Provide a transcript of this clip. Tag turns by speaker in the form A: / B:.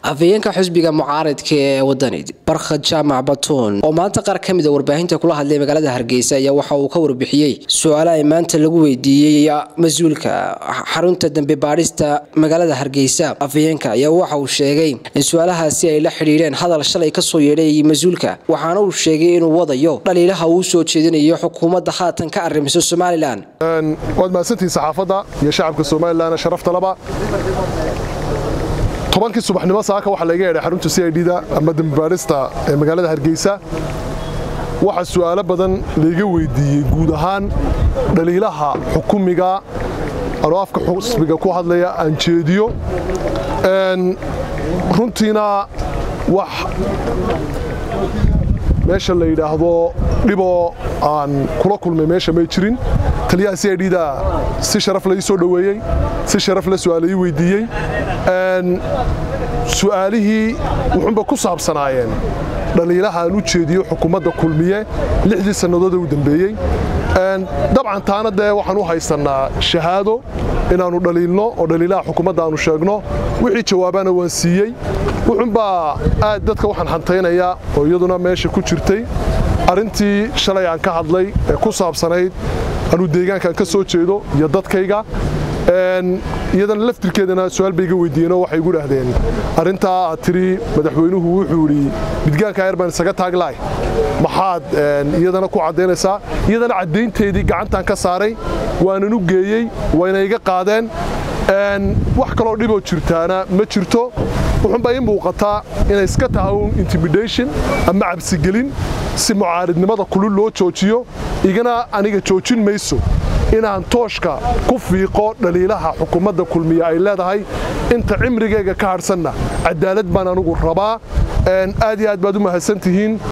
A: afhayeenka xisbiga mucaaridka ee wadani barkhad jaamac batuun oo maanta qaar ka mida warbaahinta kula hadlay magaalada hargeysa ayaa waxa uu ka warbixiyey su-aala ay maanta lagu weydiiyey mas-uulka xarunta dambe baadhista magaalada hargeysa afhayeenka ayaa waxa uu sheegay in su-aalahaasi ay la xidhiidheen hadal shalay kasoo yeedhay mas-uulka waxaana uu sheegay inuu wadayo dhaliilaha uu soo jeedinayo xukuumadda haatan ka arrimiso somalilan
B: waad mahadsantihiin saxaafadda iyo shacabka somalilan sharafta laba tobankii subaxnimo saaka waxaa laga yeedhay xarunta c i d da ama dambibaadhista ee magaalada hargeysa waxaa su'aalo badan layga weydiiyey guud ahaan dhaliilaha xukumiga anoo afka xusbiga ku hadlaya aan jeediyo runtiina wax meesha la yidhaahdo dhiboo aan kula kulmay meesha may jirin taliyaha c i d da si sharaf la ii soo dhoweeyey si sharaf la su'aala ii weydiiyey su'aalihii wuxuunba ku saabsanaayeen dhaliilaha aan u jeediyo xukuumadda kulmiye lixdii sannadood ee u dambeeyey dabcan taana dee waxaan u haysannaa shahaado inaannu dhaliilno oo dhaliilaha xukuumadda aannu sheegno wixii jawaabaana waan siiyey wuxuunbaa aad dadka waxaan hantaynayaa oo iyaduna meesha ku jirtay arrintii shalay aan ka hadlay ee ku saabsanayd anuu deegaankaan ka soo jeedo iyo dadkayga iyadana laftirkeedana su-aal bay iga weydiiyeenoo waxay igu dhahdeen arrintaa aad tidhi madaxweynuhu wuxuu idhi midgaanka ayar baan isaga taaglahay maxaad iyadana ku caddaynaysaa iyadana caddaynteedii gacantaan ka saaray waanan u geeyey wayna iga qaadeen wax kaloo dhiboo jirtaana ma jirto wuxuunbaa ii muuqataa inay iska tahay un intimidation ama cabsigelin si mucaaridnimada kulul loo joojiyo igana aniga joojin mayso inaan tooshka ku fiiqo dhaliilaha xukuumadda kulmiye ay leedahay inta cimrigayga ka hadhsanna cadaalad baan anugu rabaa aad iyo aad baad u mahadsantihiin